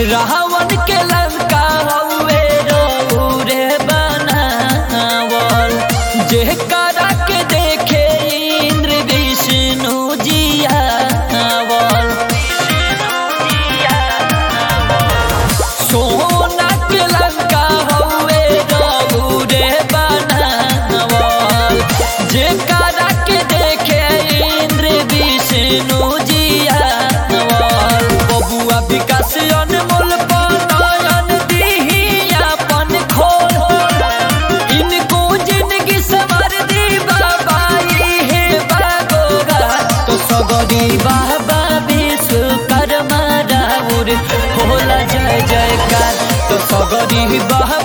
रावण के लंका हवे रे बनावल जे करा के देखे इंद्र विष्णु जियावल सोना के लंका हवे रे बनावल जे करा के देखे इंद्र विष्णु जियावल बबुआ विकास अनमोल पनयन दिही अपन खोल इनको जिंदगी सवर दी बाबा हे बागोगा तो सगरी बाबा विश्वकर्मा राउर होला जय जयकार तो सगरी बाबा